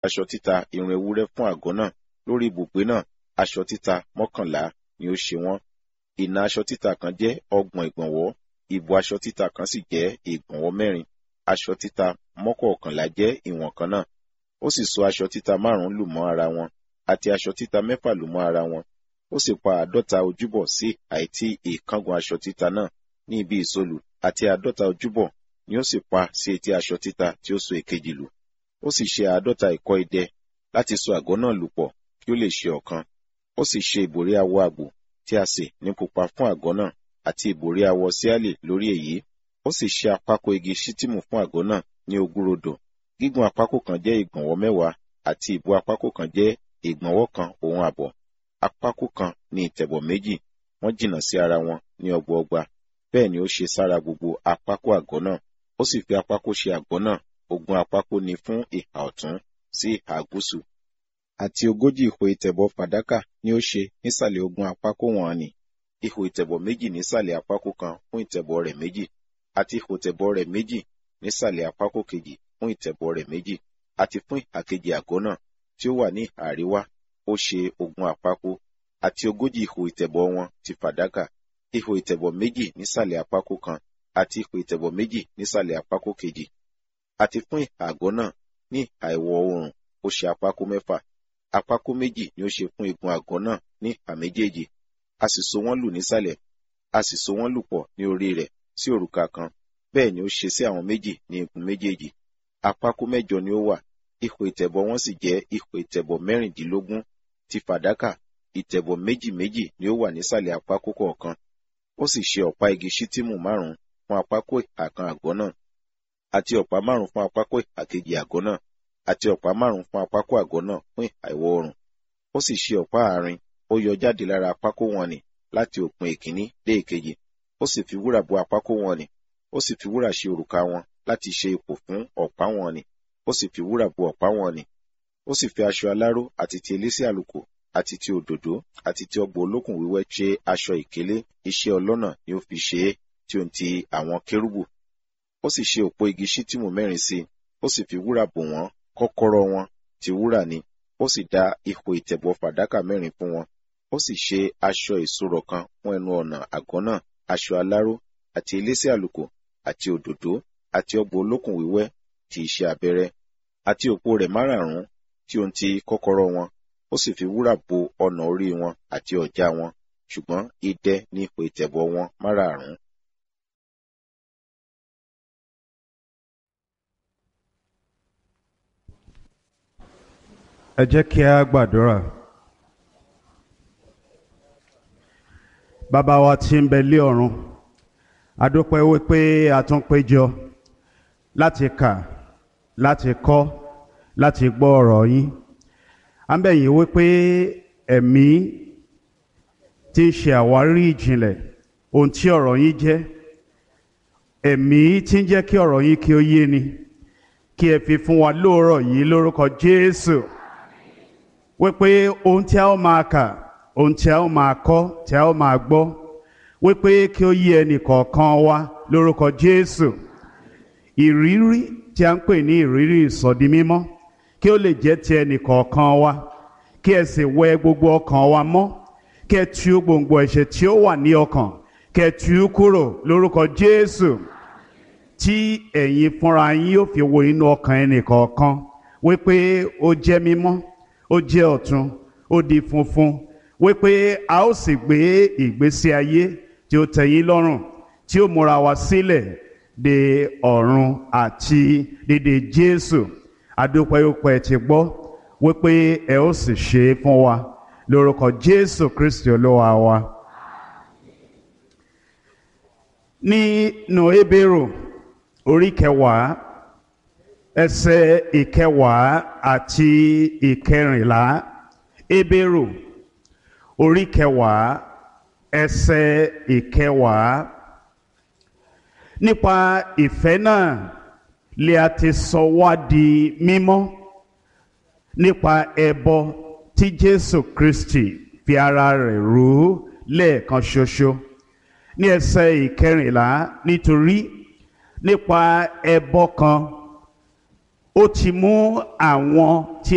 aṣọ títa irun ewúrẹ́ fún àgọ́ náà lórí ibùgbé náà aṣọ títa mọ́kànlá ni ó ṣe wọ́n ìnà aṣọ títa kan jẹ́ ọgbọ̀n ìgbọ̀nwọ́ ìbò aṣọ títa kan sì jẹ́ ìgbọ̀nwọ́ mẹ́rin aṣọ títa mọ́kọ̀ọ̀kànlá jẹ́ ìwọ̀n kan náà ó sì so aṣọ títa márùn-ún lù mọ́ ara wọn àti aṣọ títa mẹ́fà lù mọ́ ara wọn ó sì pa àádọ́ta ojúbọ sí àìtí ìkángun aṣọ títa náà ní ibi ìsolù àti àádọ́ta ojúbọ ni ó sì pa sí etí aṣọ títa tí ó so èkejì lù ó sì ṣe àádọ́ta ìkọ́ idẹ láti so àgọ́ náà lù pọ̀ kí ó lè ṣe ọ̀kan ó sì ṣe ìbòrí awọ àgbò tí a sè ní pupa fún àgọ́ náà àti ìbòrí awọ síálì lórí èyí ó sì ṣe àpákò igi ṣítìmù fún àgọ́ náà ní ogúnrodò gígùn àpákò kan jẹ́ ìgbọ̀nwọ́ mẹ́wàá àti ìbú àpákò kan jẹ́ ìgbọ̀nwọ́ kan òun àbọ̀ àpákò kan ní ìtẹ̀bọ̀ méjì wọ́n jìnnà sí ara wọn ní ọgbọọgba bẹ́ẹ̀ ni ó ṣe sára gbogbo àpákò àgọ́ náà ó sì fi àpákò ṣe àgọ́ náà ogún àpákò ní fún ìhà ọ̀tún sí ìhà gúúsù àti ogójì ihò ìtẹ̀bọ̀ fàdákà ni ó ṣe nísàlẹ̀ ogún àpákò wọn ni ihò ìtẹ̀bọ̀ méjì nísàlẹ̀ àpákò kan fún ìtẹ̀bọ̀ rẹ̀ méjì àti ihò ìtẹ̀bọ̀ rẹ̀ méjì nísàlẹ̀ àpákò kejì fún ìtẹ̀bọ̀ rẹ̀ méjì àti fún ìhà kejì àgọ́ náà tí ó wà ní ìhà àríwá ó ṣe ogún àpákò àti ogójì ihò ìtẹ̀bọ̀ wọn ti fàdákà ihò ìtẹ̀bọ̀ méjì nísàlẹ̀ àpákò kan àti ihò ìtẹ̀bọ̀ méjì nísàlẹ̀ àpákò kejì àti fún ìhà àgọ́ náà ní ìhà ìwọ̀ oòrùn ó ṣe àpákò mẹ́fà àpákò méjì ni ó ṣe fún igun àgọ́ náà ní ìhà méjèèjì a sì so wọ́n lù nísàlẹ̀ a sì so wọ́n lù pọ̀ ní orí rẹ̀ sí òrùka kan bẹ́ẹ̀ ni ó ṣe sí àwọn méjì ní igun méjèèjì àpákò mẹ́jọ ni ó wà ihò ìtẹ̀bọ̀ wọn sì jẹ́ ihò ìtẹ̀bọ̀ mẹ́rìndínlógún ti fàdákà ìtẹ̀bọ̀ méjì méjì ni ó wà nísàlẹ̀ àpákò kọ̀ọ̀kan ó sì ṣe ọ̀pá igi ṣítìmù márùn-ún fún àpákò ìhà kan àgọ́ náà àti ọ̀pá márùn-ún fún àpákò ìhà kejì àgọ́ náà àti ọ̀pá márùn-ún fún àpákò àgọ́ náà fún ìhà ìwọ̀ oòrùn ó sì ṣe ọ̀pá àárín ó yọ jáde lára àpákò wọn nì láti òpin ìkíní dé ìkejì ó sì fi wúrà bo àpákò wọn nì ó sì fi wúrà ṣe òrùka wọn láti ṣe ipò fún ọ̀pá wọn nì ó sì fi wúrà bo ọ̀pá wọn nì ó sì fi aṣọ aláró àti ti elése àlùkò àti ti òdòdó àti ti ọgbọ olókùn wíwẹ́ ṣe aṣọ ìkélé iṣẹ́ ọlọ́nà ni ó fi ṣe é tí ó ń ti àwọn kérúbù ó sì ṣe òpó igi ṣítìmù mẹ́rin sí i ó sì fi wúrà bò wọ́n kọ́kọ́rọ́ wọn ti wúrà ni ó sì dá ihò ìtẹ̀bọ̀ fàdákà mẹ́rin fún wọn ó sì ṣe aṣọ ìṣòro kan fún ẹnu ọ̀nà àgọ́ náà aṣọ aláró àti elése àlùkò àti òdòdó àti ọgbọ olókùn wíwẹ́ ti iṣẹ́ abẹ́rẹ́ àti òpó rẹ̀ márààrún tí ó ń ti kọ́kọ́rọ́ wọn ó sì fi wúrà bo ọ̀nà orí wọn àti ọ̀já wọn ṣùgbọ́n idẹ ní ipò ìtẹ̀bọ̀ wọn márààrún. ẹ jẹ́ kí a gbàdúrà. bàbá wa tí ń bẹ lé ọ̀run a dúpẹ́ wípé a tún péjọ láti kà láti kọ́ láti gbọ́ ọ̀rọ̀ yín à ń bẹ̀ yín wípé ẹ̀mí tí ń ṣe àwárí ìjìnlẹ̀ ohun tí ọ̀rọ̀ yín jẹ́ ẹ̀mí tí ń jẹ́ kí ọ̀rọ̀ yín kí ó yé ni kí ẹ fi fún wa lóòrọ̀ yìí lórúkọ Jésù wípé ohun tí a ó máa kà ohun tí a ó máa kọ́ tí a ó máa gbọ́ wípé kí ó yé ẹnì kọ̀ọ̀kan wa lórúkọ Jésù ìrírí tí a ń pè ní ìrírí ìsọdi mímọ́ kí ó lè jẹ́ ti ẹnì kọ̀ọ̀kan wa kí ẹ sì wẹ gbogbo ọkàn wa mọ́ kí ẹ tú gbòǹgbò ẹ̀ṣẹ̀ tí ó wà ní ọkàn kí ẹ tú kúrò lórúkọ Jésù tí ẹ̀yin fúnra yín yóò fi wo inú ọkàn ẹnì kọ̀ọ̀kan wípé ó jẹ́ mímọ́ ó jẹ́ ọ̀tun ó di funfun wípé a ó sì gbé ìgbésí ayé tí ó tẹ́yín lọ́rùn tí ó múra wa sílẹ̀ de ọ̀run àti dédé Jésù adúpẹ́yọpẹ́ ti gbọ́ wípé ẹ ó sì ṣe é fún wa lórúkọ Jésù Kristi olúwa wa. nínú Hébérù orí kẹwàá ẹsẹ̀ ìkẹwàá àti ìkẹrìnlá Hébérù orí kẹwàá ẹsẹ̀ ìkẹwàá nípa ìfẹ́ náà lè a ti sọ wá di mímọ́ nípa ẹbọ tí Jésù Kristi fi ara rẹ̀ rú lẹ́ẹ̀kan ṣoṣo ní ẹsẹ̀ ìkẹrìnlá nítorí nípa ẹbọ kan ó ti mú àwọn tí